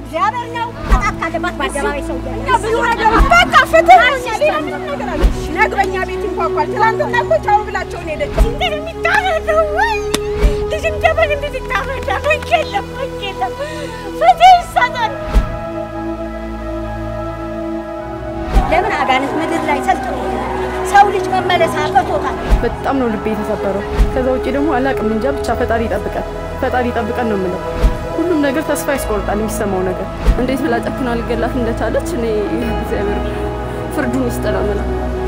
እግዚአብሔር ነው። ቅጣት ካለባት በአደባባይ ሰው እያለ ብዙ ነገሮች በቃ ፍትህ ነው። ሌላ ምንም ነገር አለ ነግበኛ ቤት እንኳኳል። ትናንትና እኮ ቻው ብላቸውን ሄደች። እንዴት የሚታረደው ወይ ልጅ እንደበግ እንዴት ይታረዳል? ህግ የለም፣ ህግ የለም። ፍትህ ይሰጣል። ለምን አጋንንት ምድር ላይ ሰልጥኖ ሰው ልጅ መመለስ አቅቶታል። በጣም ነው ልቤ የተሰበረው። ከዛ ውጭ ደግሞ አላቅም እንጃ ብቻ ፈጣሪ ይጠብቀን፣ ፈጣሪ ይጠብቀን ነው የምለው። ሁሉም ነገር ተስፋ ያስቆርጣል የሚሰማው ነገር። እንዴት ብላ ጨክና ልገላት እንደቻለች እኔ እግዚአብሔር ፍርዱን ይስጥ ነው የምለው።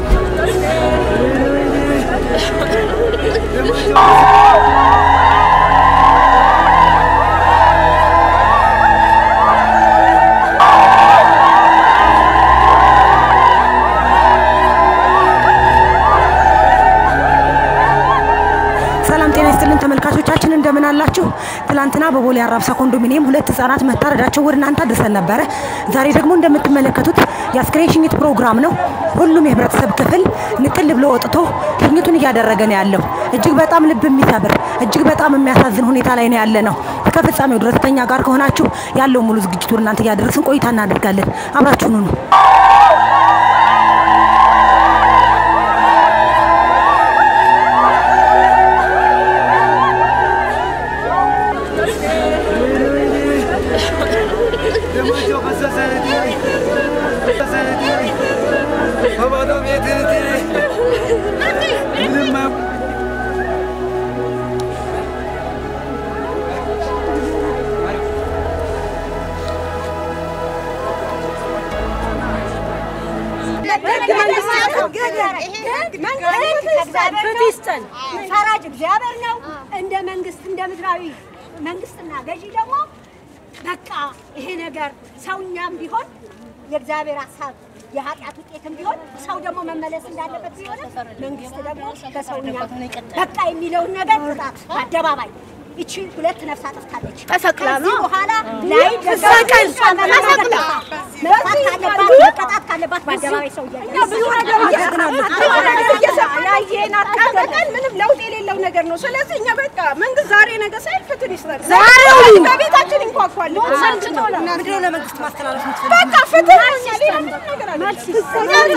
ሰላም ጤና ይስጥልን ተመልካቾቻችን እንደምን አላችሁ? ትላንትና በቦሌ አራብሳ ኮንዶሚኒየም ሁለት ህጻናት መታረዳቸው ወደ እናንተ አድርሰን ነበረ። ዛሬ ደግሞ እንደምትመለከቱት የአስክሬን ሽኝት ፕሮግራም ነው። ሁሉም የህብረተሰብ ክፍል ንቅል ብሎ ወጥቶ ሽኝቱን እያደረገ ነው ያለው። እጅግ በጣም ልብ የሚሰብር እጅግ በጣም የሚያሳዝን ሁኔታ ላይ ነው ያለ ነው። እስከ ፍጻሜው ድረስ ከኛ ጋር ከሆናችሁ ያለው ሙሉ ዝግጅቱ ወደ እናንተ እያደረስን ቆይታ እናደርጋለን። አብራችሁኑ ነው ደማቸው ፈሰሰ ፈሰሰ በባዶ ቤት ምንም ፈራጅ እግዚአብሔር ነው። እንደ መንግስት እንደ ምድራዊ መንግስትና ገዢ ደግሞ በቃ ይሄ ነገር ሰውኛም ቢሆን የእግዚአብሔር ሀሳብ የኃጢአት ውጤትም ቢሆን ሰው ደግሞ መመለስ እንዳለበት ቢሆንም መንግስት ደግሞ ከሰውኛ በቃ የሚለውን ነገር ቅጣት በአደባባይ ይቺ ሁለት ነፍስ አጥፍታለች። ተሰቅላ ነው። ከዚህ በኋላ ላይ ትሰቀል። ተሰቅላ መቅጣት ካለባት መቀጣት ካለባት በአደባባይ ሰው እያለ ብዙ ነገሮች ያየን አቃበቀን ምንም ለውጥ የሌለው ነገር ነው። ስለዚህ እኛ በቃ መንግስት ዛሬ ነገ ሳይል ፍትህ ይስጠን። በቤታችን እንኳኳል። ምንድነው ለመንግስት ማስተላለፍ በቃ ፍትህ ነው። እኛ ሌላ ምንም ነገር አለ መልስ ይስጥ።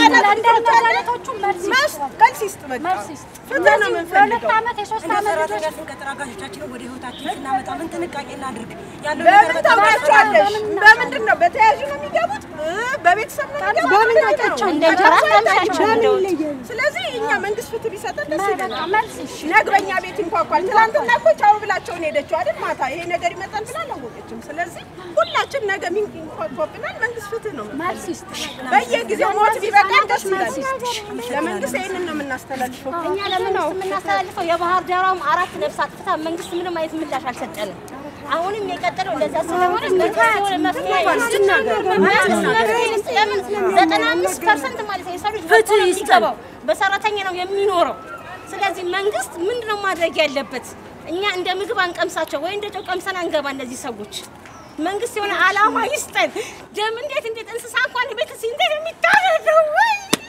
በቃ ፍትህ ነው የምንፈልገው። አጋዦቻችንን ወደ ህይወታችን ስናመጣ ምን ጥንቃቄ እናድርግ? ያለው ነገር በምን በጣም ታውቂያቸዋለሽ? በምንድን ነው በተያያዥ ነው የሚገቡት? እ በቤተሰብ ነው የሚገቡት? እንደ እንጀራ ስለዚህ እኛ መንግስት ፍትህ ቢሰጠን ደስ ይለናል። ነግበኛ ቤት እንኳኳል። ትናንትና እኮ ቻው ብላቸውን ሄደችው አይደል? ማታ ይሄ ነገር ይመጣል ብላ አላወቀችም። ስለዚህ ሁላችን ነገ ሚን ይንኳኳብናል። መንግስት ፍትህ ነው በየጊዜው ሞት ቢበቃን ደስ ይላል። ለመንግስት ይህንን ነው የምናስተላልፈው። እኛ ለመንግስት የምናስተላልፈው የባህር ዳሯም አራት ነፍስ አጥፍታ መንግስት ምንም አይነት ምላሽ አልሰጠንም። አሁንም የቀጠለው እንደዛ ስለሆነ መንግስት የሆነ መፍትሄ መንግስት መፍትሄ ይስጥ። ለምን ዘጠና አምስት ፐርሰንት ማለት ነው የሰው ልጅ ፍትህ ይገባው በሰራተኛ ነው የሚኖረው። ስለዚህ መንግስት ምንድነው ማድረግ ያለበት? እኛ እንደ ምግብ አንቀምሳቸው ወይ እንደ ጨው ቀምሰን አንገባ እነዚህ ሰዎች መንግስት የሆነ አላማ ይስጠን። ደም እንዴት እንዴት እንስሳ እንኳን ቤት እንዴት የሚታረደው ወይ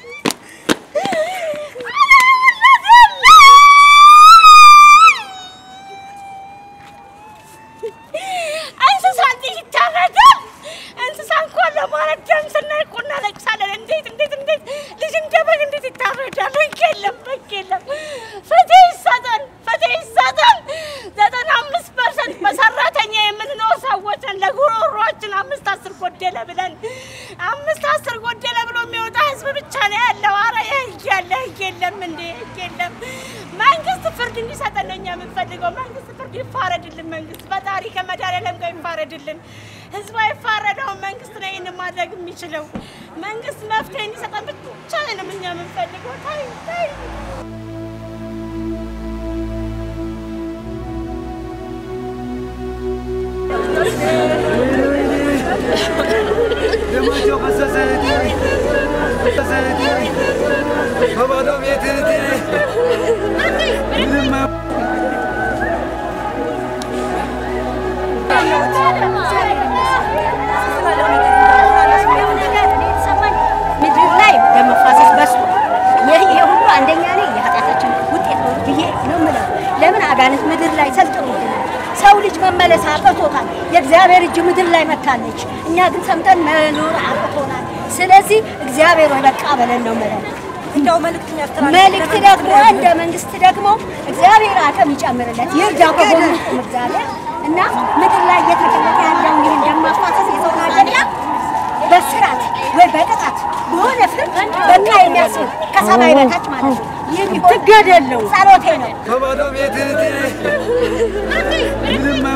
እንስሳ እንዴት ይታረዳል? እንስሳ እንኳን ለማረድ ደም ስናይ እኮ እናለቅሳለን። እንዴት እንዴት እንዴት ልጅ እንደ በግ እንዴት ይታረዳል? ህግ የለም፣ ህግ የለም። ፍትህ ይሰጠን፣ ፍትህ ይሰጠን። ዘጠና አምስት ፐርሰንት በሰራተኛ የምንኖር ሰዎች ነን። ለጉሮሯችን አምስት አስር ጎደለ ብለን አምስት አስር ጎደለ ብሎ የሚወጣ ህዝብ ብቻ ነው ያለው። አረ ህግ ያለ ህግ የለም እንዴ ህግ የለም። መንግስት ፍርድ እንዲሰጠን ነው እኛ የምንፈልገው። መንግስት ፍርድ ይፋረድልን። መንግስት ፈጣሪ ከመድኃኒዓለም ጋር ይፋረድልን። ህዝብ አይፋረደውም። መንግስት ነው ይህን ማድረግ የሚችለው። መንግስት መፍትሄ እንዲሰጠን ብቻ ነው እኛ የምንፈልገው። ታይ ታይ ደማቸው ፈሰሰ ፈሰሰ በባዶ ቤት ምንም ምድር ላይ ደም መፋሰስ በዝቷል። ይህ ይሄ ሁሉ አንደኛ ላይ የኃጢአታችን ውጤት ነው ብዬ ነው የምለው። ለምን አጋንንት ምድር ላይ ሰልጥኖብናል። ሰው ልጅ መመለስ አቅቶታል። የእግዚአብሔር እጅ ምድር ላይ መታለች። እኛ ግን ሰምተን መኖር አቅቶናል። ስለዚህ እግዚአብሔር ወይ በቃ በለን ነው የምለው። እንደው መልእክት የሚያስተላልፍ መልእክት ደግሞ እንደ መንግስት ደግሞ እግዚአብሔር አቅም ይጨምርለት ይርዳ ከጎኑ ይቁም እግዚአብሔር እና ምድር ላይ እየተቀመጠ ያለውን ይህን ደም ማፋሰስ የሰውን አጀንዳ በስራት ወይ በቅጣት በሆነ ፍርድ በቃ የሚያስብ ከሰማይ በታች ማለት ነው። ይህ ቢሆን ትገደለው ጸሎቴ ነው። ከባዶ ቤት ምንም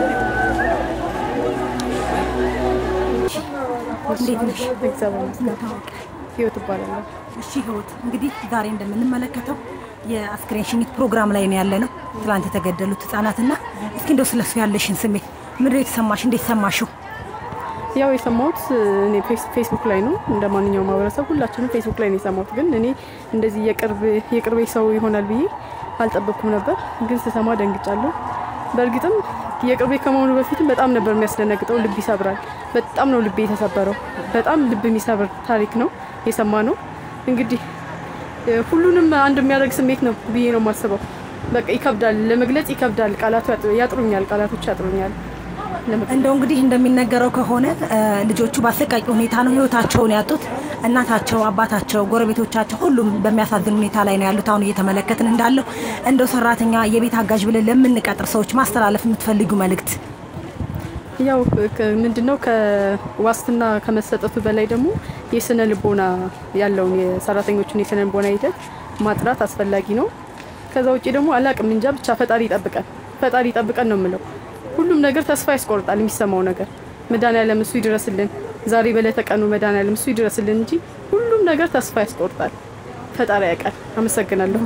እንዴት ነሽ? እግዚአብሔር ይመስገን። ህይወት እባላለሁ። እሺ ህይወት፣ እንግዲህ ዛሬ እንደምንመለከተው የአስክሬን ሽኝት ፕሮግራም ላይ ነው ያለ ነው። ትላንት የተገደሉት ህጻናትና እስኪ እንደው ስለሱ ያለሽን ስሜት ምንድን ነው የተሰማሽ? እንዴት ሰማሽው? ያው የሰማሁት እኔ ፌስ- ፌስቡክ ላይ ነው እንደ ማንኛውም ማህበረሰብ ሁላችንም ፌስቡክ ላይ ነው የሰማሁት። ግን እኔ እንደዚህ የቅርብ የቅርቤ ሰው ይሆናል ብዬ አልጠበቅኩም ነበር። ግን ስሰማ ደንግጫለሁ። በእርግጥም የቅርቤ ከመሆኑ በፊትም በጣም ነበር የሚያስደነግጠው። ልብ ይሰብራል። በጣም ነው ልቤ የተሰበረው። በጣም ልብ የሚሰብር ታሪክ ነው የሰማ ነው። እንግዲህ እ፣ ሁሉንም አንድ የሚያደርግ ስሜት ነው ብዬ ነው የማስበው። በቃ ይከብዳል፣ ለመግለጽ ይከብዳል። ቃላቱ ያጥ- ያጥሩኛል፣ ቃላቶች ያጥሩኛል። ለመግለጽ እንደው እንግዲህ እንደሚነገረው ከሆነ እ፣ ልጆቹ በአሰቃቂ ሁኔታ ነው ህይወታቸውን ያጡት። እናታቸው፣ አባታቸው፣ ጎረቤቶቻቸው ሁሉም በሚያሳዝን ሁኔታ ላይ ነው ያሉት። አሁን እየተመለከትን እንዳለው እንደው ሰራተኛ፣ የቤት አጋዥ ብለን ለምንቀጥር ሰዎች ማስተላለፍ የምትፈልጊው መልእክት ያው ከ- ምንድነው ከዋስትና ከመሰጠቱ በላይ ደግሞ የስነ ልቦና ያለውን የሰራተኞቹን የስነ ልቦና ሂደት ማጥራት አስፈላጊ ነው። ከዛ ውጭ ደግሞ አላቅም እንጃ ብቻ ፈጣሪ ይጠብቀን፣ ፈጣሪ ይጠብቀን ነው የምለው። ሁሉም ነገር ተስፋ ያስቆርጣል የሚሰማው ነገር። መድኃኒዓለም እሱ ይድረስልን፣ ዛሬ በዕለተ ቀኑ መድኃኒዓለም እሱ ይድረስልን እንጂ ሁሉም ነገር ተስፋ ያስቆርጣል። ፈጣሪ ያውቃል። አመሰግናለሁ።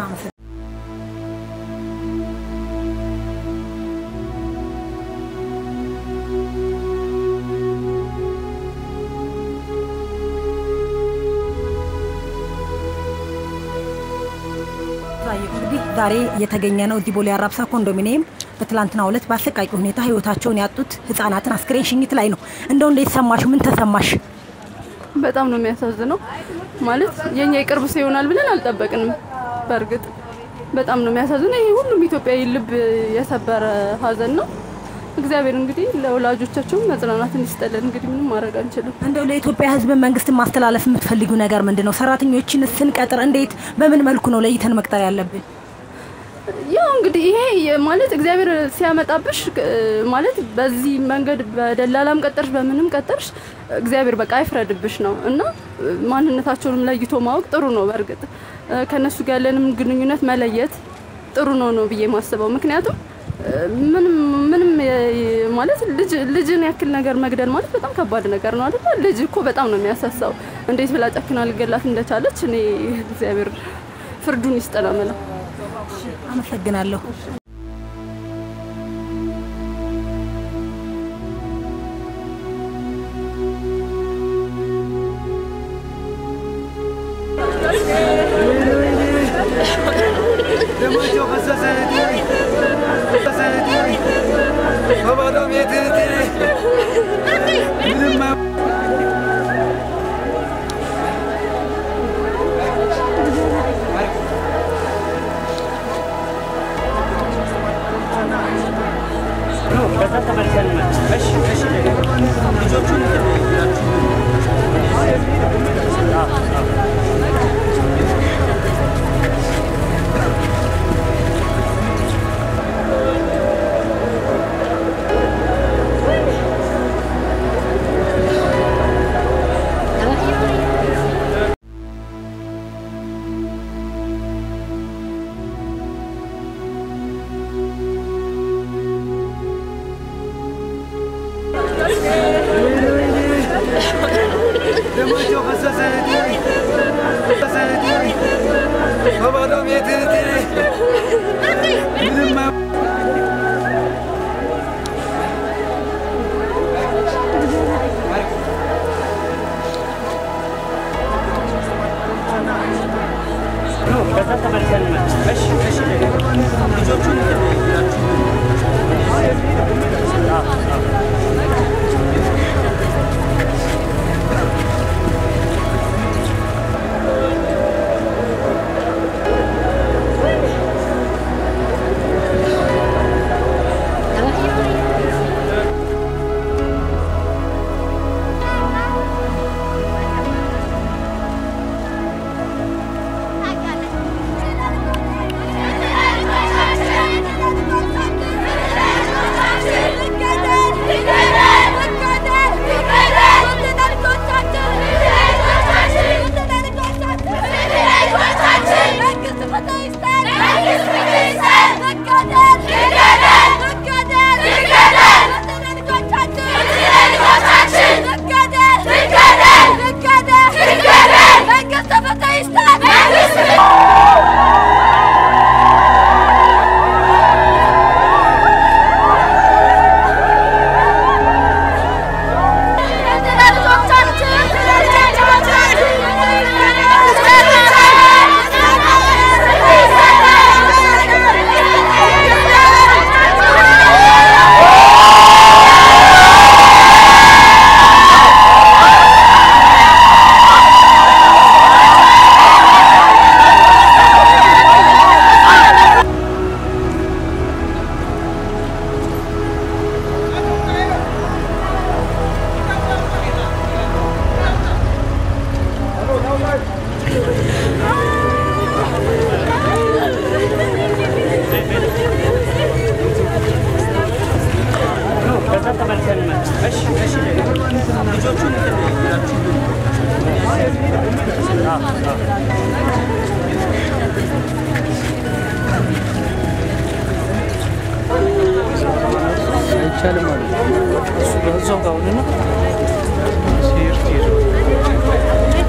እንግዲህ ዛሬ የተገኘ ነው እዚህ ቦሌ አራብሳ ኮንዶሚኒየም በትላንትናው ዕለት በአሰቃቂ ሁኔታ ህይወታቸውን ያጡት ህጻናትን አስክሬን ሽኝት ላይ ነው። እንደው እንዴት ሰማሽ? ምን ተሰማሽ? በጣም ነው የሚያሳዝነው። ማለት የኛ የቅርብ ሰው ይሆናል ብለን አልጠበቅንም። በእርግጥ በጣም ነው የሚያሳዝነው። ይሄ ሁሉም ኢትዮጵያዊ ልብ የሰበረ ሀዘን ነው። እግዚአብሔር እንግዲህ ለወላጆቻቸው መጽናናትን ይስጠልን። እንግዲህ ምንም ማድረግ አንችልም። እንደው ለኢትዮጵያ ህዝብ መንግስትን ማስተላለፍ የምትፈልጊው ነገር ምንድን ነው? ሰራተኞችን ስንቀጥር እንዴት በምን መልኩ ነው ለይተን መቅጠር ያለብን? ያው እንግዲህ ይሄ የ- ማለት እግዚአብሔር ሲያመጣብሽ እ፣ ማለት በዚህ መንገድ በደላላም ቀጠርሽ በምንም ቀጠርሽ እግዚአብሔር በቃ አይፍረድብሽ ነው እና እ፣ ማንነታቸውንም ለይቶ ማወቅ ጥሩ ነው። በእርግጥ እ፣ ከእነሱ ጋር ያለንም ግንኙነት መለየት ጥሩ ነው ነው ብዬ ማስበው። ምክንያቱም እ፣ ምንም ምንም የ- ማለት ልጅ ልጅን ያክል ነገር መግደል ማለት በጣም ከባድ ነገር ነው አይደል? ልጅ እኮ በጣም ነው የሚያሳሳው። እንዴት ብላ ጨክና ልገላት እንደቻለች እኔ እግዚአብሔር ፍርዱን ይስጥ ነው የምለው። አመሰግናለሁ። ደማቸው ፈሰሰ ፈሰሰ በባዶ ቤት ምንም አይቻልም ማለት ነው። እሱ ጋር እዛው ጋር ሆነና ሲሄድ ትሄድ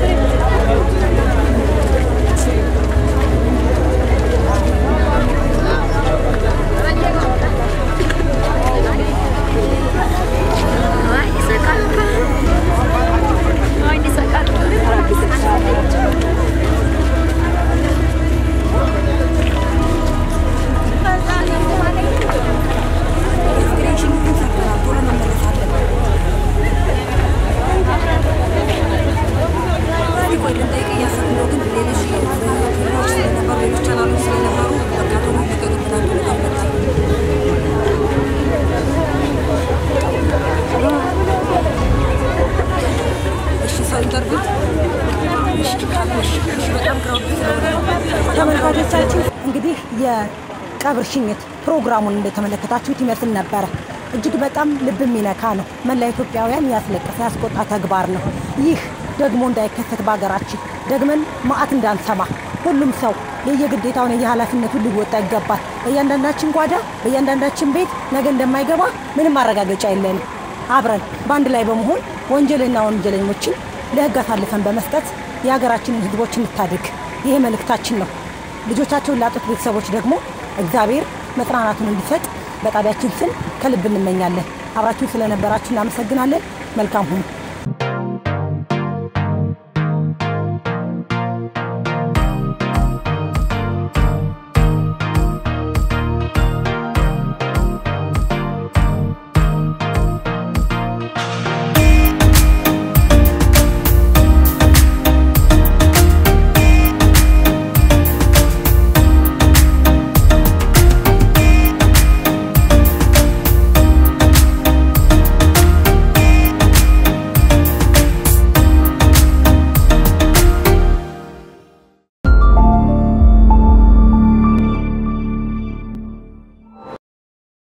ተመልካቾቻችን እንግዲህ የቀብር ሽኝት ፕሮግራሙን እንደተመለከታችሁት ይመስል ነበረ። እጅግ በጣም ልብ የሚነካ ነው። መላ ኢትዮጵያውያን ያስለቀሰ ያስቆጣ ተግባር ነው። ይህ ደግሞ እንዳይከሰት በሀገራችን ደግመን መዓት እንዳንሰማ ሁሉም ሰው የየግዴታውን የየኃላፊነቱን ሊወጣ ይገባል። በእያንዳንዳችን ጓዳ በእያንዳንዳችን ቤት ነገ እንደማይገባ ምንም ማረጋገጫ የለንም። አብረን በአንድ ላይ በመሆን ወንጀልና ወንጀለኞችን ለሕግ አሳልፈን በመስጠት የሀገራችንን ሕዝቦች እንታድግ። ይሄ መልእክታችን ነው። ልጆቻቸውን ላጡት ቤተሰቦች ደግሞ እግዚአብሔር መጽናናቱን እንዲሰጥ በጣቢያችን ስም ከልብ እንመኛለን። አብራችሁን ስለነበራችሁ እናመሰግናለን። መልካም ሁኑ።